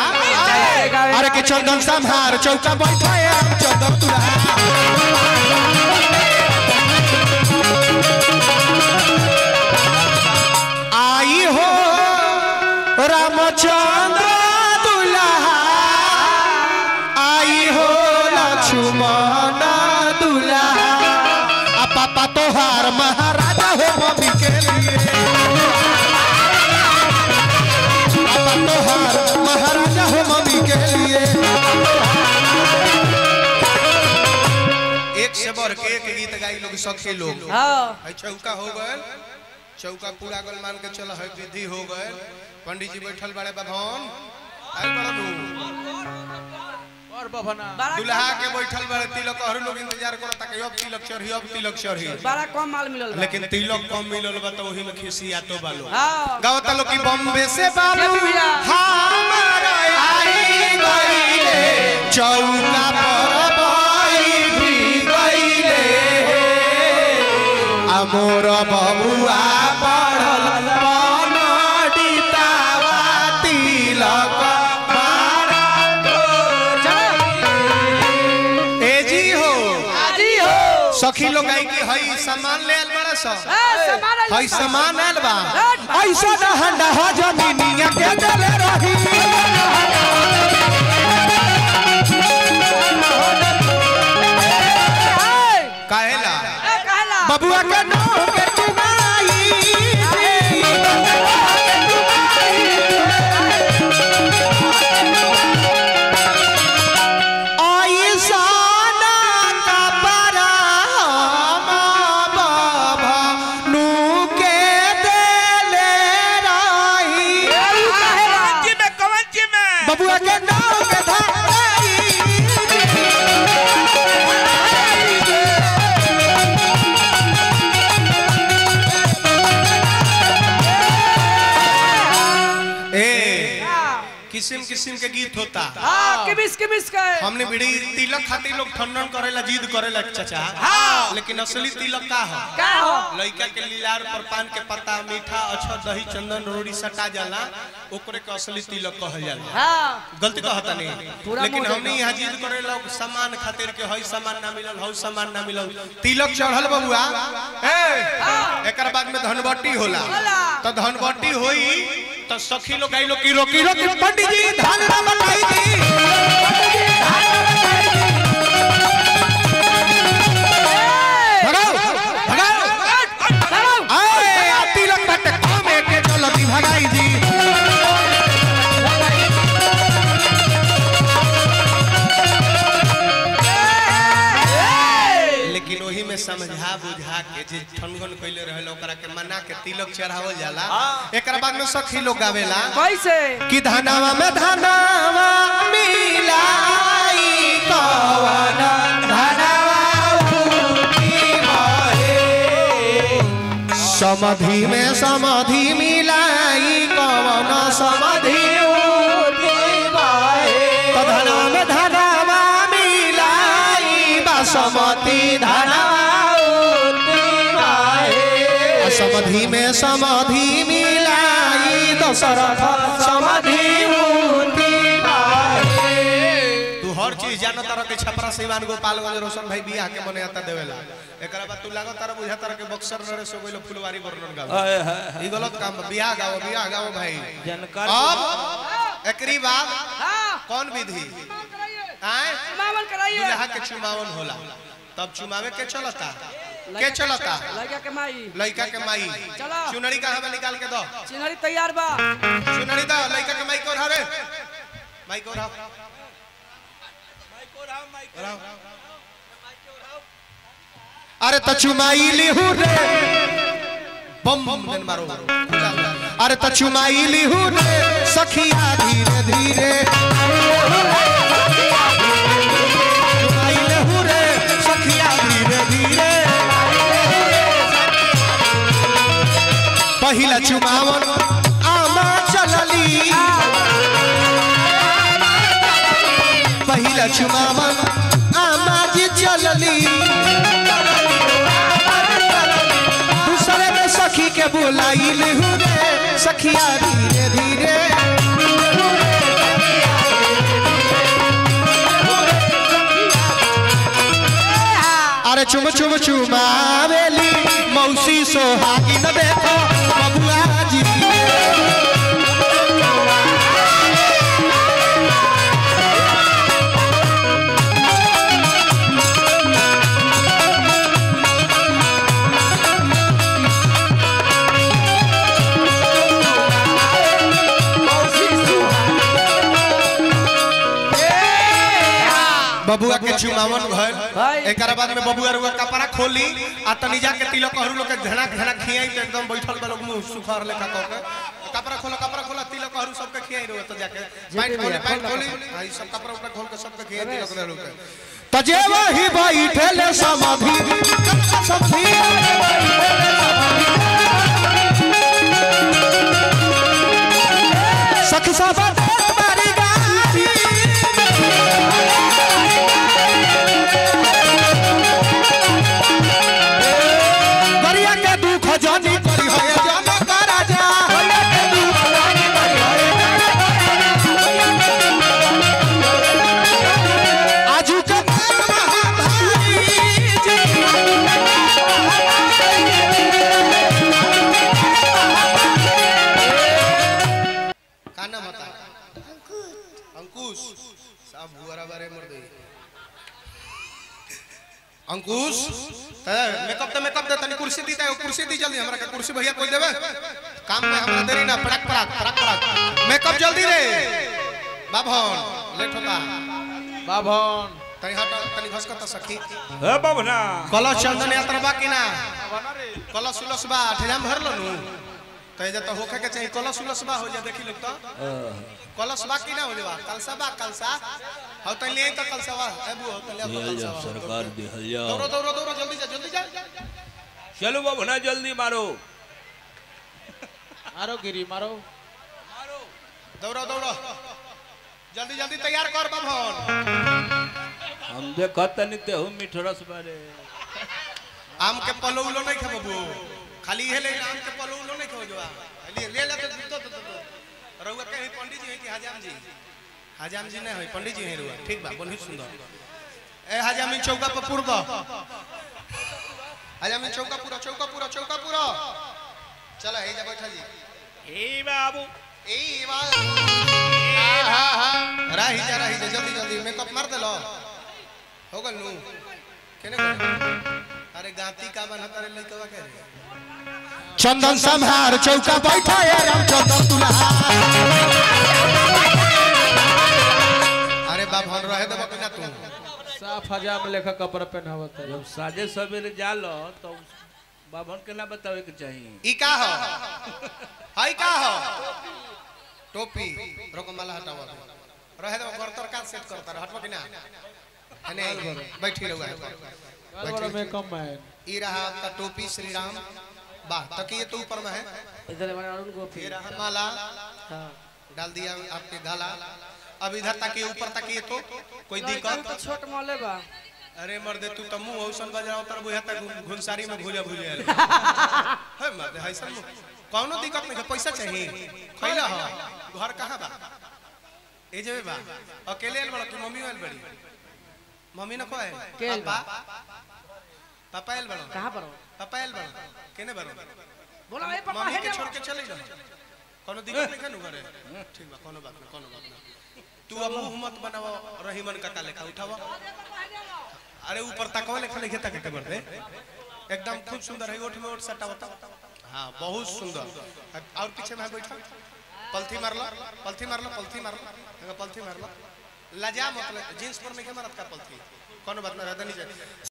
अरे कि चंदन संहार चौका बैठाए हम चंदन तुरा आई हो रामचंद्र दुल्हा आई हो लक्ष्मण दुल्हा आ पापा तोहार महाराजा हो मम्मी के लिए पापा तोहार महाराजा हो मम्मी के लिए एक से बढ़ के एक गीत गाई लोग सखे लोग हाँ है चौका हो गए चौका पूरा गल मान के चल है विधि हो गए पंडित जी बैठल बड़े बभन आई बड़ा और बभना बड़ा दुल्हा के बैठल बड़े तिलक हर लोग इंतजार करता कि अब तिलक चढ़ी अब तिलक चढ़ी बड़ा कम माल मिलल बा। लेकिन तिलक कम मिलल बा तो वही में खिसिया तो बालो हाँ गावता लोग की बॉम्बे से बाबू जय भैया। हमारा आई गईले चौका पर बाई भी गईले अमोर बबुआ पढ़ल पनडितावा तिलक ए जी हो आजी हो सखी लोग आई कि हई सामान ले आल बड़ा सा ए, सामान आइल हई बा। सामान आयल बा हट। ऐसा न हंडा हो जमीनिया के गले रही ए, काहेला ए, कहला बबुआ के नाम के चुनाई ऐसा न कपरा हम बाबा नू के देले रही जी में कवन जी में बबुआ के नाम के धाई ए किस्म किस्म के गीत होता हाँ किमिस किमिस का है हमने बिड़ी तिलक खातिर लोग ठंडन करेला जिद करेला चाचा हाँ। लेकिन असली तिलक का हो का हो लड़का के लीलार पर पान के पत्ता मीठा अच्छा दही चंदन रोड़ी सटा जाला ओकरे के असली तिलक कहल जाला हाँ गलती कहता नहीं पूरा लेकिन मोह हमने यहाँ जिद करे लोग सामान खातिर के हई सामान ना मिलल हई सामान ना मिलल तिलक चढ़ल बबुआ ए एकर बाद में धनबट्टी होला होला। तो धनबट्टी होई तो सखी लोग आई लोग की रोकी रोकी पंडित जी धान ना बताई जी भगाओ भगाओ आए आ तिलक बट कमे के चलती भगाई जी लेकिन वही में समझा बुझा के जे ठनगन कइले रहल ओकरा के मना के तिलक चढ़ावल जाला एकरा बाद में सखी लोग गावेला कैसे कि धनावा में धनावा मिलाई कवन धनावा उठी भए। समाधि में समाधि मिलाई कवन समाधि उठी भए। तो धनावा में धनावा मिलाई बासमती धनावा उठी भए। समाधि में समाधि मिलाई दशरथ समाधि उठी भए। तू हर चीज जानो तारा के छपरा सिवान गोपालगंज रोशन भाई बियाह के मने आता देवेला एकरा बाद तू लागो तारा बुझा तारा के बक्सर नरे सो गइलो फुलवारी वर्णन गाओ हाय हाय ई गलत काम बा बियाह गाओ बियाह गाओ भाई जानकार अब एकरी बाद हाँ कौन विधि कराइए आए मामन कराइए दुल्हा के चुमावन होला तब चुमावे के चलता के चलता लड़का के माई लड़का के माई चलो। चुनरी कहाँ बा निकाल के दो चिन्हरी तैयार बा चुनरी दो लड़का के माई को रे माई को रहा अरे तो चुमाई लिहू रे बम बम दिन मारो अरे तो चुमाई लिहू रे सखिया धीरे धीरे चुमाई लिहू रे सखिया धीरे धीरे पहिला चुमावन आमा चलली पहिला चुमावन आमा जी चलली दूसरे में सखी के बुलाई लिहू रे सखिया धीरे धीरे चुम चुम चुमावेली मौसी सोहागी न देखो बबुआ जी बबुआ के चुमावन भर भाई। एकरा बाद में बबुआ रुआ कपड़ा खोली आ तनी जाके तिलक हरू लोग के झनक झनक खियाई तो एकदम बैठल बा लोग मुंह सुखार लेखा कह के कपड़ा खोला कपड़ा खोला तिलक हरू सबके खियाई रहो तो जाके पैंट खोली पैंट खोली आ ई सब कपड़ा उपड़ा खोल के सबके खियाई तिलक हरू के तो जे वही बैठले समाधि समाधि सखी सब बारी गारी गरिया के दुख जानी करी है जन का राजा आजू के महाभारी जी का नाम बता अंकुश सब बुआरा बारे मर गई अंकुश त मेकअप तो मेकअप दे तनी कुर्सी दी दे कुर्सी दी जल्दी हमरा के कुर्सी भैया कोई देबे काम में हमरा देरी ना पड़क पड़क पड़क पड़क मेकअप जल्दी रे बाभन लेट होता बाभन तनी हट तनी घस त सखी हे बाबना कलश चंदन यात्रा बा कि ना कलश उलस बा ठेजाम भर लो नु त जे तो होखे के चाहिए कलश उलस बा हो जा देखी लोग तो कलश बा कि ना हो जावा कलसा बा कलसा हो त ले त कलसा बा ए बु हो त ले तो कलसा बा सरकार दिहल जाओ दौड़ो दौड़ो दौड़ो जल्दी जा जल्दी जा चलो बाबना जल्दी मारो मारो गिरी मारो दौड़ो दौड़ो जल्दी जल्दी तैयार कर बाभन हम देखत तनी ते हम मिठरस बारे आम के पलो उलो नहीं खाबो बु खाली हे ले आम के पलो उलो नहीं खाबो जवा ले ले ले तो तो तो रउआ के है पंडित जी है कि हजाम जी हजाम जी नहीं है पंडित जी है रउआ ठीक बा बहुत सुंदर ए हजामी चौका पर पुर दो हजामी चौका पूरा चौका पूरा चौका पूरा चलो हे जा बैठा जी ए बाबू ए बा राही जा राही जा जल्दी जल्दी मेकअप मार दे लो हो गल नु केने करे अरे गाती का बन तारे लइकवा के चंदन संहार चौका बैठा है रामचंद्र दुल्हा अरे बाप हम रहे देबो कि ना तू साफ हजाम लेखा कपड़ा पहनावत है जब साजे सवेरे जालो तो बाबन के ना बतावे के चाहिए ई का हो हाय का हो टोपी रोको माला हटाओ रहे दो करतर का सेट करता हटबो कि ना अने बैठी रहुआ बड़ा में कम है ई रहा आपका टोपी श्री राम वाह तकिए तो ऊपर में है इधर हमारे अरुण गोपी ये रहा माला हाँ डाल दिया आपके गला अब इधर तकिए ऊपर तकिए तो कोई दिक्कत छोट मोले बा अरे मर्दे तू तो मुंह औसन बजाओ तर बुझा तक घुनसारी में भूजा भूजे है मर्दे है सब कौनो दिक्कत नहीं है पैसा चाहिए खैला हो घर कहाँ बा ए जेबे बा अकेले आइल बड़ा तू मम्मी आइल बड़ी मम्मी न को आइल के आइल बा? पापा पापा आइल बड़ा कहाँ पर हो? पापा आइल बड़ा केने बड़ा बोला ए पापा मम्मी है के ना छोड़ के चले जा कोनो दिक्कत नहीं कनु करे ठीक बा कोनो बात नहीं कोनो बात नहीं तू अब मुंह मत बनावा रहीमन काका लेखा उठावा अरे ऊपर तकवा लेखा लिखे तक के बरदे एकदम खूब सुंदर है ओठ में ओठ सटा बता हां बहुत सुंदर और पीछे में बैठा पलथी मार लो पलथी मार लो पलथी मार लो देखो पलथी मार लो लजा मतलब जींस पर नहीं के मारत का पलथी कोनो बात ना रहता नहीं